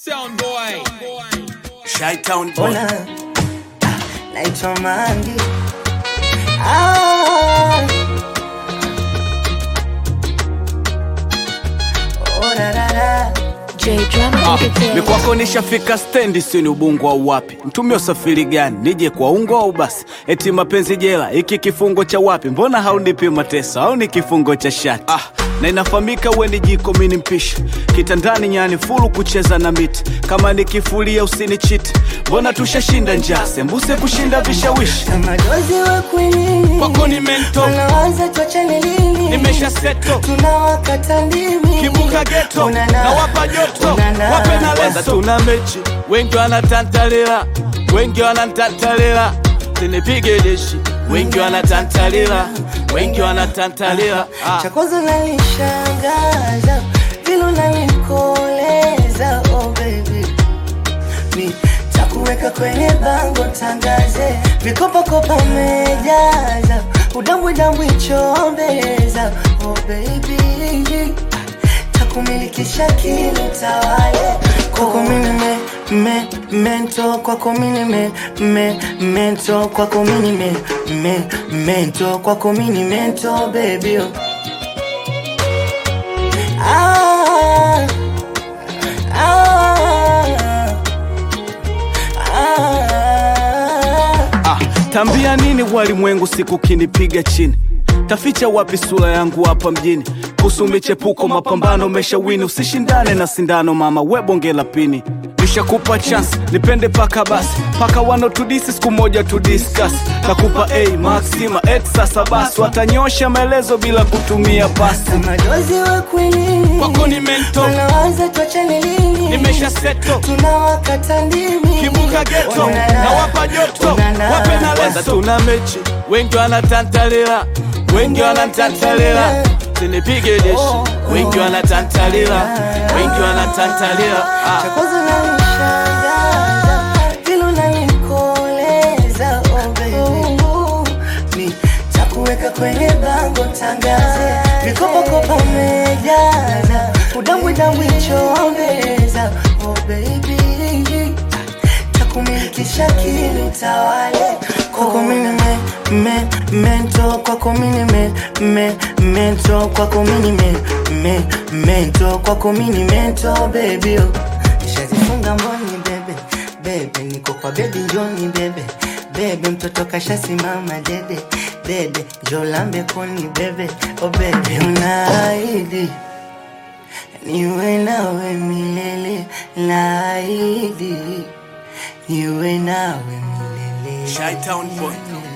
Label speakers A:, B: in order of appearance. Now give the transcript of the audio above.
A: Sound boy.
B: Shytown boy.
C: Hola, ah, naitwa Mangi. Ah. Oh, da, da, da.
D: J Drama
B: Ah,
D: Entertainment.
B: ni kwako nishafika stendi, si ni ubungo au wapi? Mtumie usafiri gani? Nije kwa ungo au basi? Eti mapenzi jela, hiki kifungo cha wapi? Mbona haunipi mateso au ni kifungo cha shati? Ah, na inafahamika we ni jiko, mi ni mpishi kitandani, nyani fulu kucheza na miti. Kama nikifulia usinichiti, mbona tushashinda njaa, sembuse kushinda vishawishi.
C: Kama dozi wa kwinini.
B: Kwako ni mento.
C: Wanaanza tuachane lini?
B: Nimesha seto
C: tunawakata ndimi
B: kibuka geto
C: Unana.
B: na wapa joto
C: Unana.
B: wape na leso. Tuna mechi, wengi wanatantalila, wengi wanatantalila, sinipige deshi, wengi wanatantalila, wengi wanatantalila. Ah.
C: cha kwanza nanishangaza vile unanikoleza oh baby mi takuweka kwenye bango tangaze vikopakopa umejaza udambwidambwi chombeza oh baby takumilikisha kilo tawale kwako mini me, me, mento kwako mini me, me, mento kwako mini me, me, mento kwako mini mento baby oh. Ah, ah, ah.
B: Ah, tambia nini walimwengu siku kinipiga chini taficha wapi sura yangu hapa mjini kuhusu michepuko mapambano meshawini usishindane na sindano mama we bonge la pini nishakupa chance nipende paka basi paka wanotudisi siku moja tudiskas nakupa a maxima et sasa basi watanyosha maelezo bila kutumia pasi
C: madozi wa kwinini
B: Kwako ni mento.
C: wanaanza tuachane lini
B: nimesha seto
C: tunawakata ndimi
B: kibuka geto
C: Unana.
B: na wapa joto
C: Unana.
B: wape na leso. Tuna mechi, wengi wanatantalila, wengi wanatantalila, sinipige deshi, wengi wanatantalila, wengi wanatantalila.
C: cha
B: Ah.
C: kwanza nanishangaza vile unanikoleza oh baby mi takuweka kwenye bango tangaze vikopakopa umejaza udambwidambwi chombeza oh baby takumilikisha kili tawale kwako mini me, me, mento kwako mini me, me, mento kwako mini me, me, mento kwako mini mento baby oh. Nishazifunga mboni bebe bebe, niko kwa bebi njoni bebe bebe, mtoto kashasimama dede dede, jolambe koni bebe oh bebe, unaahidi niwe nawe milele, naahidi niwe nawe milele.
B: Shytown boy.